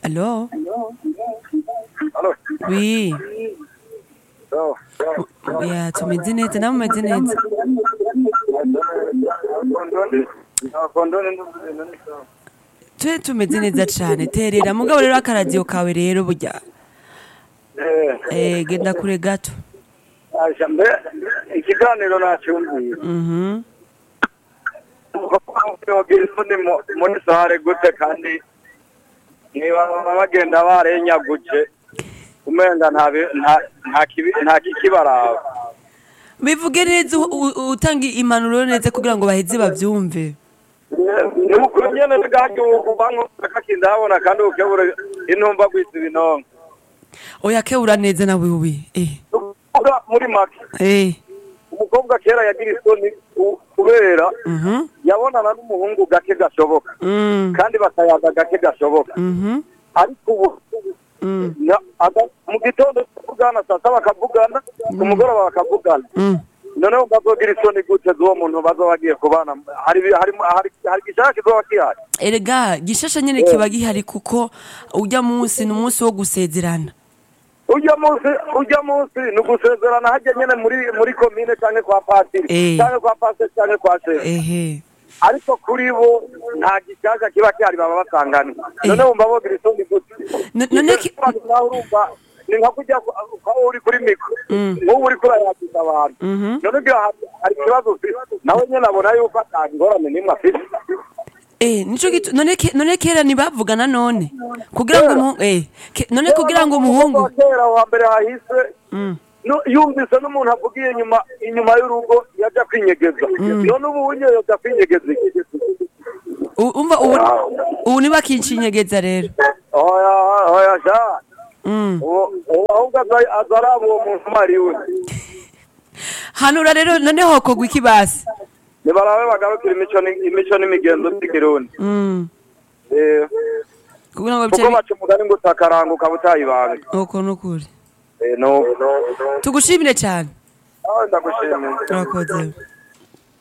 Allô Allô Oui. Oh. Ya tumeze neza nawe umeze neza twe tumeze neza cane terera mugabo rero akaradiyo kawe rero burya eh genda kure gato mbe ikiganiro nacyumviye mhm yogira isoni mu- muri sare gute kandi niba bagenda barenyaguje umenga nta bi- nta- nta kibi- nta kikibaraba bivuge neza u- u- utanga impanuro neza kugira ngo baheze bavyumve ni ukuri nyene bwagihugu bankoza kakinda habona kandi ukebura intumba gwisa ibinonko oya kebura neza nawe wi eh Ukuvuga muri make eh umukobwa kera yagira isoni ku- kubera mhm yabonana n'umuhungu gake gashoboka mm kandi bakayaga gake gashoboka mhm ariko ubu mm na- aga- mu gitondo bakavugana saa saba bakavugana ku mugoroba bakavugana mm noneho bazogira isoni gute z'uwo muntu bazoba bagiye kubana hari hari hari hari igishaka kizoba gihari erega gishasha nyene kiba gihari kuko urya munsi ni umunsi wo gusezerana ujya munsi ujya munsi ni ugusezerana hajya nyene muri muri komine canke kwa patiri Eh. canke kwa pasiteri canke kwa shefu ehe ariko kuri bo nta gishaka kiba gihari baba basangana none wumva bogira isoni gute N- none ki- nawe urumva ni nka kujya aho uri kuri mikoro nk'ubu uri kurayagiza abantu Mhm. none ugira hari hari ikibazo ufite nawe nyine abona yuko ata ngorane n'imwe afite Eh, nico gitu none ke, none kera ntibavugana none kugira ngo umu, eh ke, none kugira ngo umuhungu Wa kera wa mbere hahise mm. no- yumvise n'umuntu avugiye inyuma inyuma y'urugo yajya kwinyegeza none ubu unyeyo yajya kwinyegeza iki? U- umva ubu ubu nibakincinyegeza rero oya oya sha mm. ubu ubu ahubwo aza- aza araba uwo muntu uwo ari we hanura rero none hokogwa iki basi nibarabe bagarukira imico ni- imico n'imigenzo by'ikirundi mm. Eh, kugira ngo kuko bice baca umugani ngo utakaranguka butayibanga uko nukuri Eh, no tugushimire cyane Ah, ndagushimiye urakoze